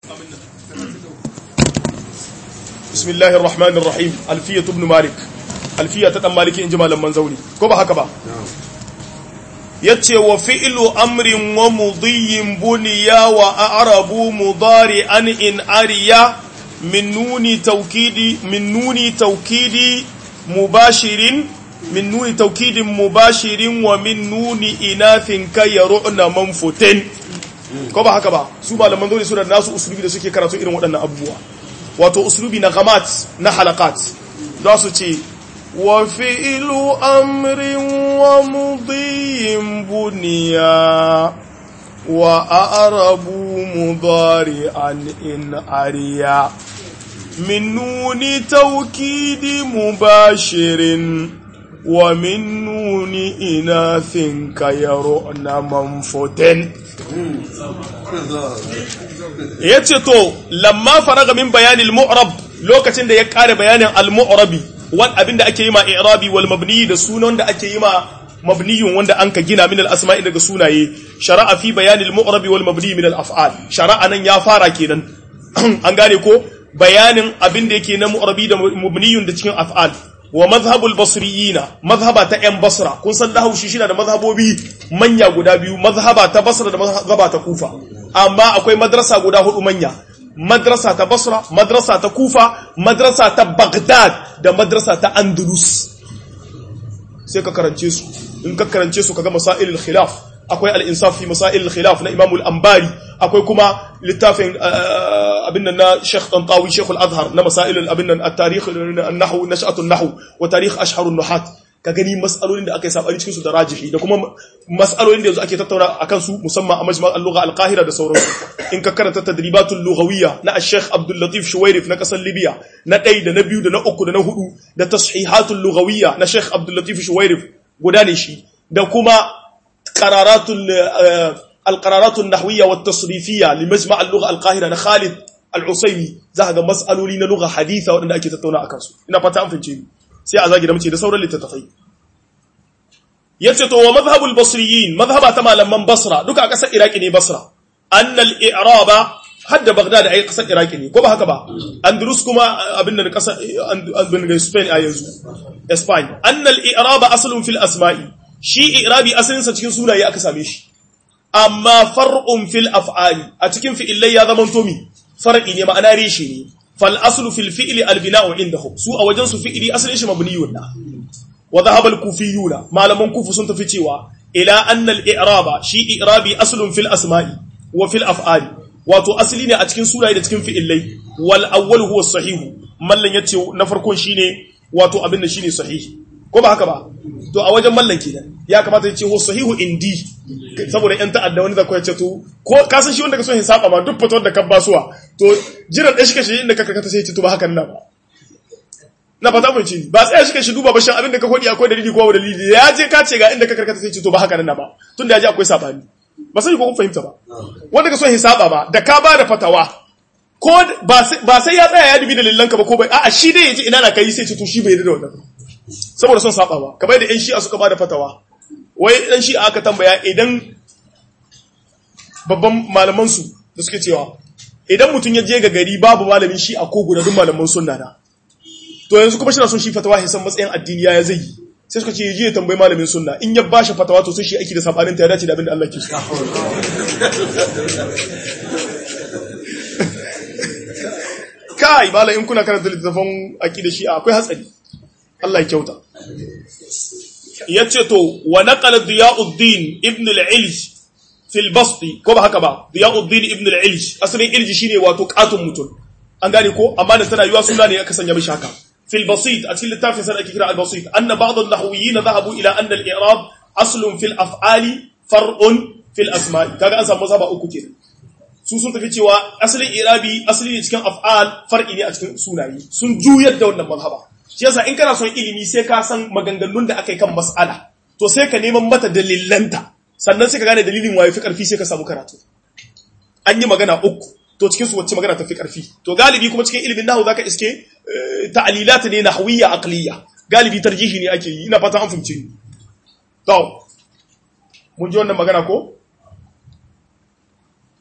بسم الله الرحمن الرحيم ألفية ابن مالك ألفية تتم مالك إن جمال المنزولي كوبا هكذا yace wa fi'lu amrin wa mudiyyin buniya wa a'rabu mudari'an in ariya min nuni tawkidi min nuni tawkidi mubashirin min nuni tawkidin mubashirin wa min nuni inathin kayru'na manfutin ko ba haka ba su malaman dole suna nasu usulubi da suke karatu irin waɗannan abubuwa wato usulubi na gamat na halakat za su ce wa fi'ilu amrin wa mudiyin buniya wa a'rabu mudari'an in ariya min nuni tawkidi mubashirin wa min nuni inathin kayaruna manfutin ya ce to lamma faraga min bayanin mu'rab lokacin da ya kare bayanin al-mu'rabi wan abinda ake yi ma i'rabi wal mabni da sunan da ake yi ma mabniyun wanda an ka gina min al-asma'i daga sunaye shara'a fi bayanin al-mu'rabi wal mabni min al-af'al shara'a nan ya fara kenan an gane ko bayanin abinda yake na mu'rabi da mabniyun da cikin af'al wa mazhabul basriyina mazhaba ta yan basra kun san lahu shi shi da mazhabobi manya guda biyu mazhaba ta basra da mazhaba ta kufa amma akwai madrasa guda hudu manya madrasa ta basra madrasa ta kufa madrasa ta baghdad da madrasa ta andalus sai ka karance su in ka karance su kaga masailul khilaf akwai al-insaf fi masailul khilaf na imam al-ambari akwai kuma littafin abin nan na Sheikh Tantawi Sheikh al-Azhar na masailul abin nan at-tarikh an-nahw nash'atu an-nahw wa tarikh ashhar an-nuhat ka gani mas'alolin da aka yi sabani cikin su da rajihi da kuma mas'alolin da yanzu ake tattauna akan su musamman a majma' al-lugha al-qahira da sauransu in ka karanta tadribatul lughawiyya na Sheikh Abdul Latif Shuwairif na kasar Libya na ɗaya da na biyu da na uku da na hudu da tashihatul lughawiyya na Sheikh Abdul Latif Shuwairif guda ne shi da kuma qararatul al-qararatul nahwiyya wat tasrifiyya li majma' al-lugha al-qahira na Khalid al-Usaymi za ga mas'aloli na lugha haditha waɗanda ake tattauna akan su ina fata an fince ni sai a zagi da mace da sauran littattafai yace to wa madhhabul basriyin madhhaba ta malaman basra duka a kasar iraki ne basra annal i'raba hadda baghdad ai kasar iraki ne ko ba haka ba andalus kuma abin da kasar abin da spain a yanzu spain annal i'raba aslun fil asma'i shi i'rabi asalin sa cikin sunaye aka same shi amma far'un fil af'ali a cikin fi'ilai ya zama to mi far'i ne ma'ana reshe ne fal aslu fil fi'li al bina'u indahum su a wajen su fi'li asalin shi mabniyun na wa dhahaba al kufiyuna malaman kufu sun tafi cewa ila anna al i'raba shi i'rabi aslun fil asma'i wa fil af'ali wato asali ne a cikin sunaye da cikin fi'ilai wal awwal huwa sahihu mallan yace na farkon shine wato abin da shine sahihi ko ba haka ba to a wajen mallan kenan ya kamata yace huwa sahihu indi saboda yan ta'adda wani da ko yace to ko ka san shi wanda ka so hisaba ma duk fitowar da ka basuwa to jiran da shi ka shi inda ka karkata sai ya ce to ba hakan nan ba na fata mun ci ba sai shi ka shi duba ba shan abin da ka kodi akwai dalili ko ba dalili ya je ka ce ga inda ka karkata sai ya ce to ba hakan nan ba tunda ya je akwai sabani ba sai ko kun fahimta ba wanda ka so hisaba ba da ka ba da fatawa ko ba sai ya tsaya ya dubi dalilanka ba ko bai a'a shi dai yaji ina na kai sai ce to shi bai yarda da wannan saboda son saba ba kamar da yan shi'a suka ba da fatawa wai dan shi'a aka tambaya idan babban malaman su da suke cewa idan mutum ya je ga gari babu malamin shi'a ko guda duk malaman sunna na to yanzu kuma shi na son shi fatawa ya san matsayin addini ya zai yi sai suka ce ya je ya tambayi malamin sunna in ya bashi fatawa to sai shi aiki da sabanin ta ya dace da abin da Allah ke so kai bala in kuna karanta littafin aqida shi akwai hatsari Allah ya kyauta yace to wa naqala diyauddin ibn al-ilj fi al-bast ko ba haka ba diyauddin ibn al-ilj asalin ilji shine wato katun mutum an gane ko amma da tana yiwa suna ne aka sanya mishi haka في البسيط أتكلم التافه سنة كثيرة البسيط أن بعض النحويين ذهبوا إلى أن الإعراب أصل في الأفعال فرع في الأسماء كذا أنسى مذهب أكو كده su sun tafi cewa asalin irabi asali ne cikin af'al far'i ne a cikin sunaye sun juyar da wannan mazhaba shi yasa in kana son ilimi sai ka san maganganun da aka yi kan mas'ala to sai ka neman mata dalilanta sannan sai ka gane dalilin waye fi karfi sai ka samu karatu an yi magana uku to cikin su wacce magana ta fi karfi to galibi kuma cikin ilimin nahwu zaka iske ta'lilat ne nahwiyya aqliyya galibi tarjihi ne ake yi ina fata an fahimce ni to mun ji wannan magana ko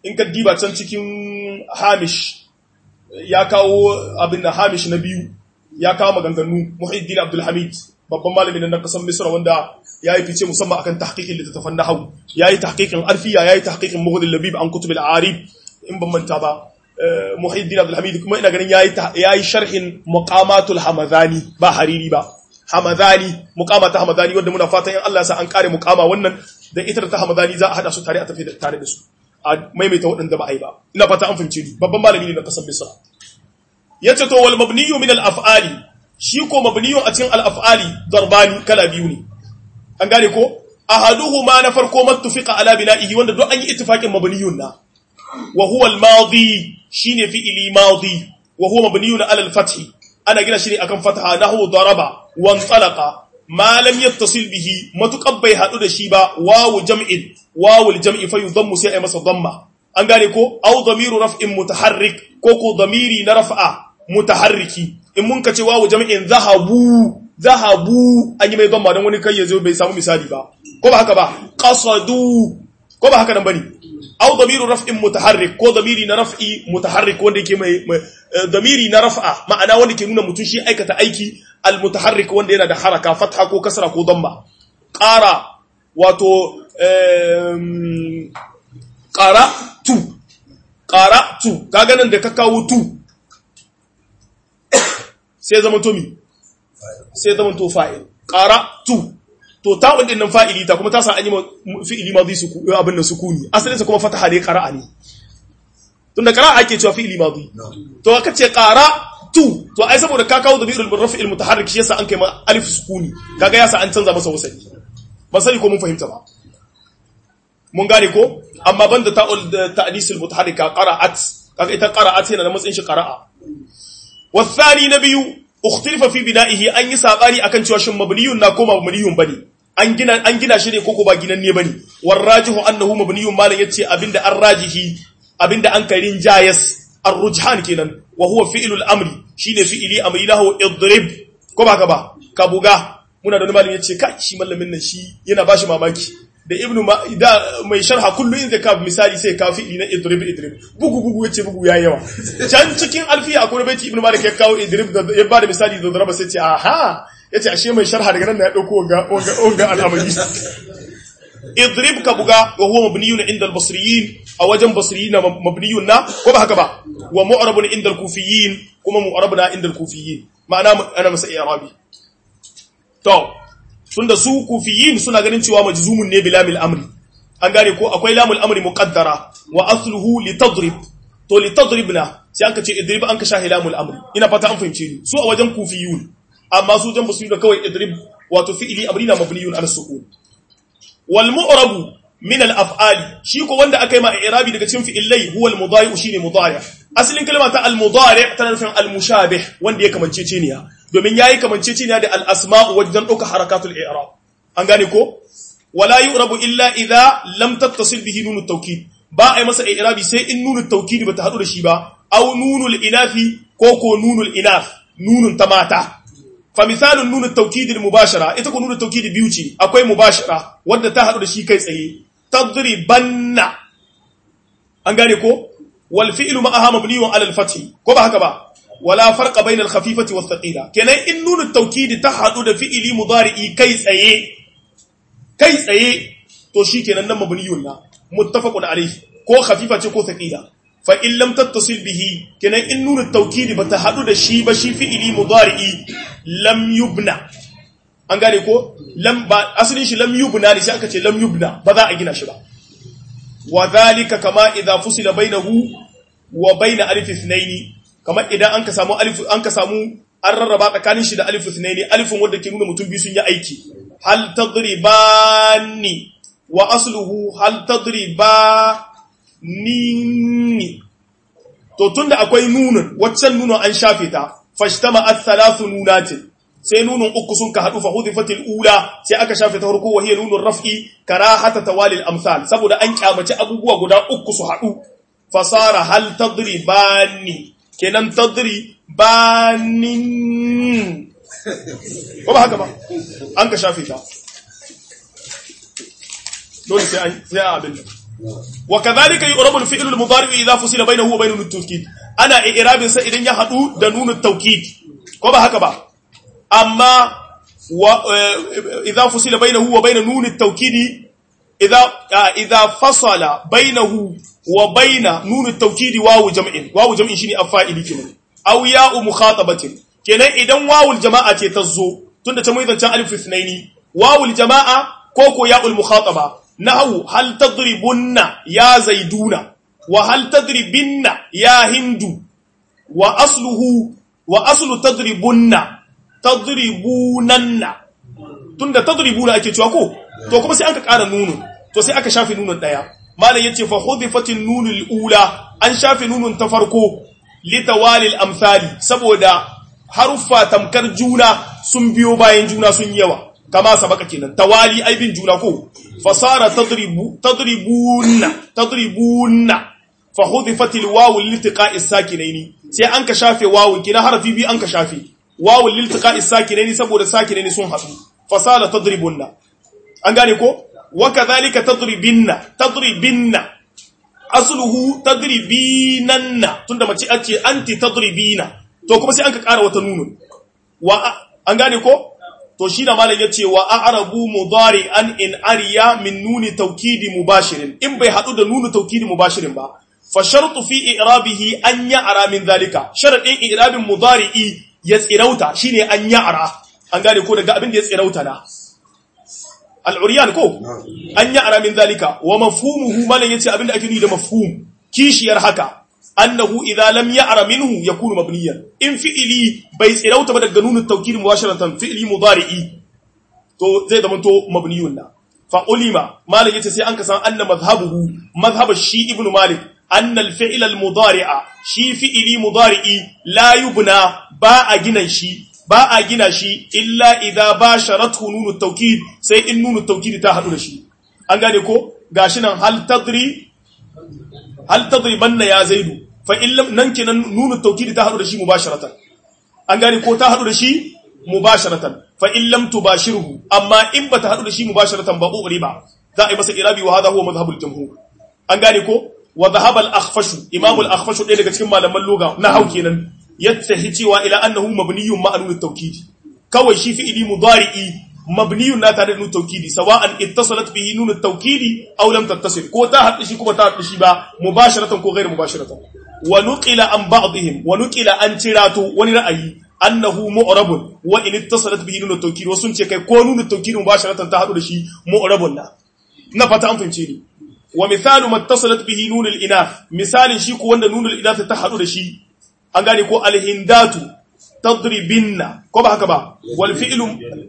in ka diba can cikin hamish ya kawo abin da hamish na biyu ya kawo maganganu muhiddin abdulhamid babban malamin na kasar misra wanda ya yi fice musamman akan tahqiqin littattafan nahwu ya yi tahqiqin arfiya ya yi tahqiqin mughni labib an kutub al-arib in ban manta ba muhiddin abdulhamid kuma ina ganin ya yi sharhin muqamatul hamadani ba hariri ba hamadani muqama ta hamadani wanda muna fatan in Allah ya sa an kare muqama wannan da ita ta hamadani za a hada su tare a tafi tare da su a maimaita waɗanda ba a yi ba ina fata an fahimce ni babban malami ne na kasar misra yace to wal mabniyu min al af'ali shi ko mabniyu a cikin al af'ali darbani kala biyu ne an gane ko ahaduhuma na farko mattufiqa ala bina'ihi wanda duk an yi ittifaqin mabniyun na wa huwa al madi shine fi'ili madi wa huwa mabniyun ala al fath ana gina shi ne akan fataha nahwu daraba wa talaqa ma lam yattasil bihi matuqab bai hadu da shi ba wawu jam'in wawul jam'i fa yudammu sai ay masa damma an gane ko aw damiru raf'in mutaharrik ko ko damiri na raf'a mutaharriki in mun kace wawu jam'in zahabu zahabu an yi mai damma dan wani kai yazo bai samu misali ba ko ba haka ba qasadu ko ba haka nan bane aw damiru raf'in mutaharrik ko damiri na raf'i mutaharrik wanda yake mai damiri na raf'a ma'ana wanda ke nuna mutun shi aikata aiki al mutaharrik wanda yana da haraka fatha ko kasra ko damma qara wato qara tu qara tu kaga nan da ka kawo tu sai zama to mi sai zama to fa'il qara tu to ta'un din nan fa'ili ta kuma ta sa an yi fi'ili madhi su abin nan sukuni asalin sa kuma fataha ne qara'a ne tunda qara'a ake cewa fi'ili madhi to aka ce qara tu to ai saboda ka kawo dhamirul murrafi'il mutaharrik shi yasa an kai ma alif sukuni kaga yasa an canza masa wasali ba sai ko mun fahimta ba mun gane ko amma banda ta'ul ta'disul mutaharrika qara'at kaga ita qara'at yana da matsayin shi qara'a والثاني نبي اختلف في بنائه an yi sabani akan cewa shin mabniyun na ko mabniyun bane an gina an gina shi ne ko ko ba ginan ne bane warajihu annahu mabniyun malan yace abinda an rajihi abinda an karin jayas ar-rujhan kenan wa huwa fi'lul amri shine fi'ili amri lahu idrib ko ba ka ba ka buga muna da malami yace kai shi mallamin nan shi yana bashi mamaki da ibnu da mai sharha kullu in zaka misali sai ka fi'ili na idrib idrib bugu bugu yace bugu yayi yawa can cikin alfiya akwai baiti ibnu malik ya kawo idrib da ya bada misali da daraba sai ce aha yace ashe mai sharha daga nan ya dauko wanga wanga al'amari idrib ka buga wa huwa mabniyun inda al-basriyin a wajen basriyin mabniyun na ko ba haka ba wa mu'rabun inda al-kufiyin kuma mu'rabuna inda al-kufiyin ma'ana ana masa i'rabi to tunda su kufiyin suna ganin cewa majzumun ne bilamil amri an gane ko akwai lamul amri muqaddara wa asluhu litadrib to litadribna sai an ka ce idrib an ka shahi lamul amri ina fata an fahimce ni su a wajen kufiyun amma su jan basu da kawai idrib wato fi'ili amrina mabniyun ala sukun wal mu'rabu min al af'ali shi ko wanda aka yi ma i'rabi daga cikin fi'ilai huwa al mudari shine mudari asalin kalma ta al mudari tana nufin al mushabih wanda ya kamance ce ne domin yayi kamance ce ne da al asma'u wajen dauka harakatul i'rab an gane ko wala yu'rabu illa idha lam tattasil bihi nunut tawkid ba ai masa i'rabi sai in nunut tawkid bata hadu da shi ba aw nunul inafi ko ko nunul inaf nunun ta mata fa misalun nunut tawkid al mubashara ita ko nunut tawkid biyu ce akwai mubashara wanda ta hadu da shi kai tsaye tadribanna an gane ko wal fi'lu ma'aha mabniyun ala al fath ko ba haka ba wala farqa bayna al khafifati was thaqila kenan in nunut tawkid ta hadu da fi'ili mudari'i kai tsaye kai tsaye to shikenan nan mabniyun na muttafaqun alayhi ko khafifa ce ko thaqila fa in lam tattasil bihi kenan in nunut tawkid bata hadu da shi ba shi fi'ili mudari'i lam yubna an gane ko lam ba asalin shi lam yubna ne sai aka ce lam yubna ba za a gina shi ba wa dhalika kama idza fusila bainahu wa bain alif ithnain kama idan an ka samu alif an ka samu an rarraba tsakanin shi da alif ithnain alifin wanda ke nuna mutum biyu sun yi aiki hal tadribani wa asluhu hal tadribani to tunda akwai nunun waccan nunun an shafe ta fashtama ath-thalathu nunatin sai nunun uku sun ka hadu fa hudifatil ula sai aka shafe ta farko wahiya nunun raf'i karahata tawalil amsal saboda an kyamaci abubuwa guda uku su hadu fasara hal tadribani kenan tadribani ko ba haka ba an ka shafe ta dole sai an sai abin wa kadhalika yu'rabu al-fi'lu al-mudari idha fusila bainahu wa bain at-tawkid ana i'rabin sa idan ya hadu da nun at-tawkid ko ba haka ba amma wa idha fusila bainahu wa bain nun at-tawkid idha idha fasala bainahu wa bain nun at-tawkid wawu jam'in wawu jam'in shine afa'ili kenan aw ya'u mukhatabatin kenan idan wawul jama'a ce ta zo tunda ta mai zancan alif ithnaini wawul jama'a ko ko ya'ul mukhataba nahu hal tadribunna ya zaiduna wa hal tadribinna ya hindu wa asluhu wa aslu tadribunna tadribunanna tunda tadribuna ake cewa ko to kuma sai aka ƙara nunun to sai aka shafe nunun daya malam yace fa hudifatin nunul ula an shafe nunun ta farko litawalil amsali saboda haruffa tamkar juna sun biyo bayan juna sun yawa kama sabaka kenan tawali aibin juna ko fasara tadribu tadribuna tadribuna fa hudifat alwawu liltiqa'i sakinaini sai an ka shafe wawu kina harafi bi an ka shafe wawu liltiqa'i sakinaini saboda sakinaini sun hadu fasara tadribuna an gane ko wa kadhalika tadribinna tadribinna asluhu tadribinanna tunda mace ake anti tadribina to kuma sai an ka ƙara wata nunun wa an gane ko to shi da malam yace wa a'rabu mudari an in ariya min nuni tawkidi mubashirin in bai hadu da nuni tawkidi mubashirin ba fa shartu fi i'rabihi an ya'ra min zalika sharadin i'rabin mudari'i ya tsirauta shine an ya'ra an gane ko daga abin da ya tsirauta na al-uryan ko an ya'ra min zalika wa mafhumuhu malam yace abin da ake nuni da mafhum kishiyar haka annahu idza lam ya'ra minhu yakunu mabniyan in fi'ili bai tsirauta ba daga nunu tawkid mubasharatan fi'ili mudari'i to zai zama to mabniyun na fa ulima malik yace sai an ka san anna madhhabuhu madhhab shi ibnu malik anna al-fi'l al-mudari'a shi fi'ili mudari'i la yubna ba a gina shi ba a gina shi illa idza basharathu nunu tawkid sai in nunu tawkid ta hadu da shi an gane ko gashi nan hal tadri hal tadribanna ya zaidu fa illam nan kenan nunu tawkid ta hadu da shi mubasharatan an gane ko ta hadu da shi mubasharatan fa illam tubashirhu amma in bata hadu da shi mubasharatan ba uriba za a yi masa irabi wa hadha huwa madhhabul jumhur an gane ko wa dhahaba al akhfash imam al akhfash ɗaya daga cikin malaman lugha na hau kenan yattahi cewa ila annahu mabniyun ma nunu tawkid kawai shi fi'ili mudari'i mabniyun na tare da nunu tawkidi sawa'an ittasalat bihi nunu tawkidi aw lam tattasil ko ta haɗu shi kuma ta haɗu shi ba mubasharatan ko ghairu mubasharatan wa nuqila an ba'dihim wa nuqila an tiratu wani ra'ayi annahu mu'rabun wa in ittasalat bihi nunu tawkidi wasun ce kai ko nunu tawkidi mubasharatan ta haɗu da shi mu'rabun na na fata an fahimce ni wa misalu mattasalat bihi nunul inath misalin shi ko wanda nunul inath ta haɗu da shi an gane ko alhindatu tadribinna ko ba haka ba wal fi'lu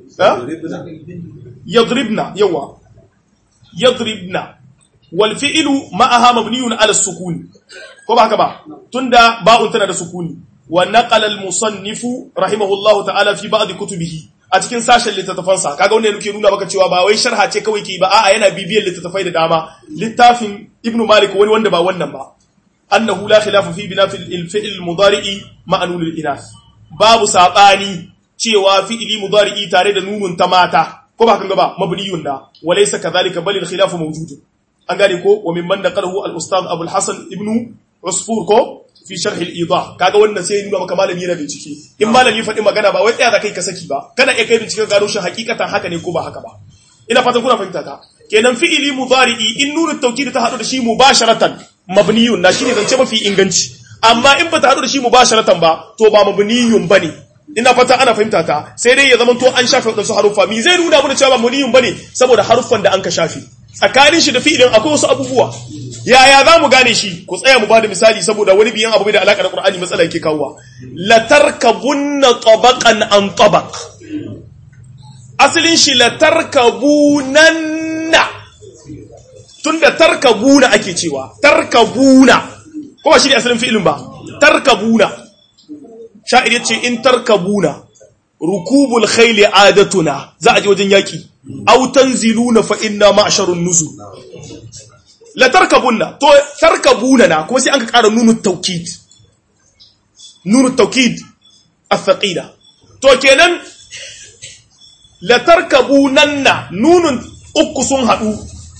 yadribna yawa yadribna wal fi'lu ma'aha mabniyun ala sukun ko ba haka ba tunda ba'un tana da sukuni wa naqala al musannifu rahimahullahu ta'ala fi ba'd kutubihi a cikin sashen littattafansa kaga wannan yake nuna maka cewa ba wai sharha ce kawai ke ba a'a yana bibiyar littattafai da dama littafin ibnu malik wani wanda ba wannan ba annahu la khilafa fi bina fil fi'l mudari'i ma'a nunil inath babu sabani cewa fi'li mudari'i tare da nunun ta mata ko ba kan gaba mabniyun da walaysa kadhalika bal al khilafu mawjud an gane ko wa mimman naqalahu al ustad abul hasan ibnu usfur ko fi sharh al idah kaga wannan sai nuna maka malami yana bincike in malami faɗi magana ba wai tsaya da kai ka saki ba kana iya kai bincike gano shi hakikatan haka ne ko ba haka ba ina fatan kuna fahimta ta kenan fi'ili mudari'i in nunu tawkid ta hadu da shi mubasharatan mabniyun na shine zance mafi inganci amma in bata hadu da shi mubasharatan ba to ba mabniyun bane ina fata ana fahimta ta sai dai ya zama to an shafe wadansu haruffa mi zai nuna mana cewa ba mabniyun bane saboda haruffan da an ka shafe tsakanin shi da fi'ilin akwai wasu abubuwa yaya za mu gane shi ku tsaya mu bada misali saboda wani biyan abu da alaka da Qur'ani matsala yake kawowa la tarkabunna tabaqan an tabaq asalin shi la tarkabunanna tunda tarkabuna ake cewa tarkabuna kuma shi ne asalin fi'ilin ba tarkabuna sha'ir yace in tarkabuna rukubul khayli adatuna za a je wajen yaki aw tanziluna fa inna ma'sharun nuzul la tarkabunna to tarkabuna na kuma sai an ka ƙara nunu tawkid nunu tawkid athqila to kenan la tarkabunanna nunun uku sun hadu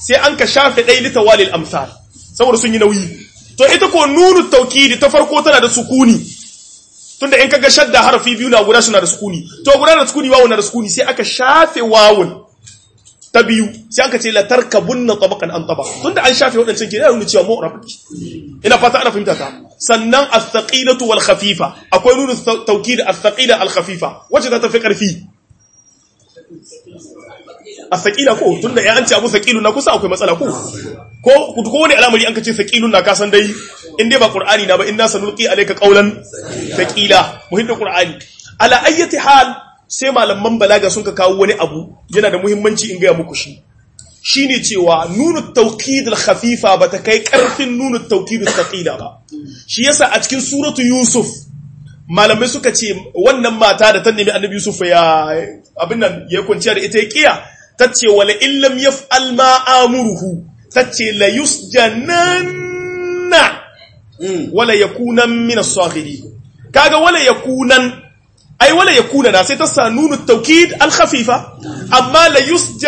sai an ka shafe ɗai litawalil amsal saboda sun yi nauyi to ita ko nunu taukidi ta farko tana da sukuni tunda in kaga shadda harafi biyu na guda suna da sukuni to guda da sukuni wawun na da sukuni sai aka shafe wawun ta biyu sai aka ce la tarkabunna tabaqan an tabaq tunda an shafe wadancan ke nuna cewa mu'rab ina fata ana fahimta ta sannan as-saqilatu wal khafifa akwai nunu tawkid as-saqila al khafifa wacce ta tafi karfi as-saqila ko tunda ya an ce abu saqilu na kusa akwai matsala ko ko ko wani al'amari an ka ce saqilun na kasan dai in dai ba qur'ani na ba inna sanulqi alayka qawlan saqila muhimmin qur'ani ala ayyati hal sai malaman balaga sun ka kawo wani abu yana da muhimmanci in gaya muku shi shine cewa nunu tawkid al-khafifa bata kai karfin nunu tawkid al-thaqila ba shi yasa a cikin suratu yusuf malamai suka ce wannan mata da ta nemi annabi yusuf ya abin nan ya kwanciya da ita ya kiya tace wala illam yaf'al ma amuruhu tace la yusjananna wala yakunan min as-saghirin kaga wala yakunan ai wala yakuna na sai ta sa nunu taukid al-khafifa amma la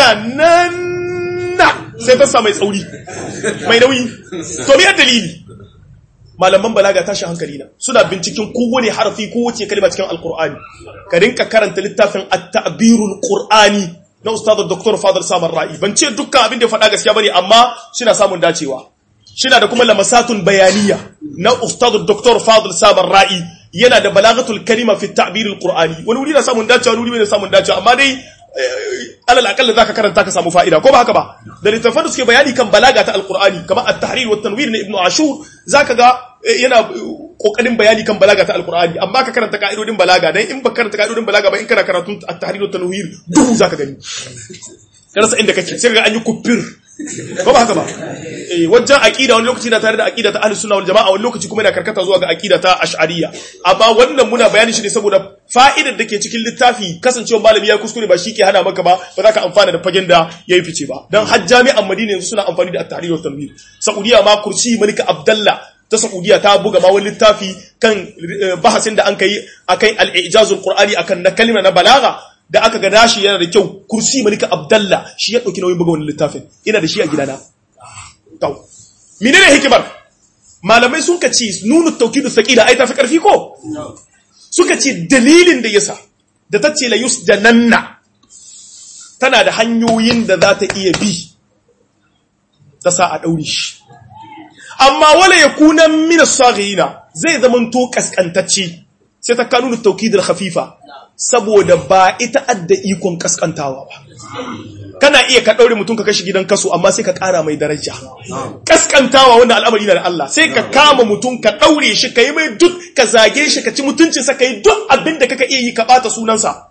yusjananna sai ta sa mai tsauri mai nauyi to me dalili malaman balaga tashi hankali na suna binciken kowane harafi kowace kalma cikin alqur'ani ka rinka karanta littafin at-ta'birul qur'ani na ustad dr fadl samar ra'i ban ce dukkan abin da ya faɗa gaskiya bane amma suna samun dacewa shina da kuma lamasatun bayaniya na ustad dr fadl samar ra'i yana da balagatul kalima fi ta'bir alqur'ani wani wuri na samun dacewa wani wuri ne samun dacewa amma dai alal akalla zaka karanta ka samu fa'ida ko ba haka ba da littafan da suke bayani kan balaga ta alqur'ani kamar at-tahrir wa tanwir na ibnu ashur zaka ga yana kokarin bayani kan balaga ta alqur'ani amma ka karanta ka'idodin balaga dan in ba karanta ka'idodin balaga ba in kana karatun at-tahrir wa tanwir duhu zaka gani karasa inda kake sai ga an yi kuffir ko ba haka ba eh wajen aqida wani lokaci na tare da aqida ta ahlus sunna wal jamaa wani lokaci kuma yana karkata zuwa ga aqida ta ash'ariyya amma wannan muna bayani shi ne saboda fa'idar da ke cikin littafi kasancewa malami ya kuskure ba shi ke hana maka ba ba za ka amfana da fagen da yayi fice ba dan har jami'an Madina yanzu suna amfani da at-tahrir wa tanwir Saudiya ma kursi Malika Abdullah ta Saudiya ta buga ma wani littafi kan bahasin da an kai akai al-ijazul qur'ani akan na kalma na balaga da aka ga nashi yana da kyau kursi malika abdallah shi ya dauki nauyin buga wannan littafin ina da shi a gidana to menene hikimar malamai sun ka ce nunu tawkidu thaqila ai tafi karfi ko suka ce dalilin da yasa da tace la yusjananna tana da hanyoyin da za ta iya bi ta sa a daure shi amma wala yakuna min as-saghina zai zamanto kaskantacce sai ta kanunu tawkidul khafifa saboda ba ita adda ikon kaskantawa ba kana iya ka daure mutum ka kashi gidan kaso amma sai ka kara mai daraja kaskantawa wanda al'amari na da Allah sai ka kama mutum ka daure shi ka yi mai duk ka zage shi ka ci mutuncinsa ka yi duk abin da kaka iya yi ka bata sunansa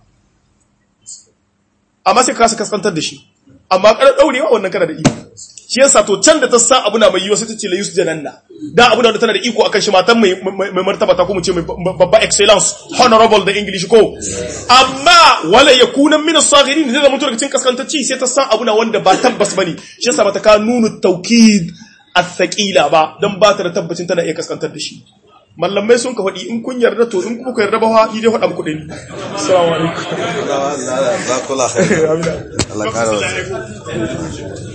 amma sai ka kasa kaskantar da shi amma kar daurewa wannan kana da iko shi yasa to can da ta sa abu na mai yiwa sai ta ce la yusjananna da abu da tana da iko akan shi matan mai mai martaba ta kuma ce mai babba excellence honorable da english ko amma wala yakuna min as-saghirin zai zama daga cikin kaskantacci sai ta san abu na wanda ba tabbas bane shi yasa bata ka nunu tawkid as-saqila ba dan ba ta da tabbacin tana iya kaskantar da shi mallamai sun ka faɗi in kun yarda to in kuma ku yarda ba ni dai faɗa muku ɗani assalamu alaikum Allah Allah Allah kula khair Allah kara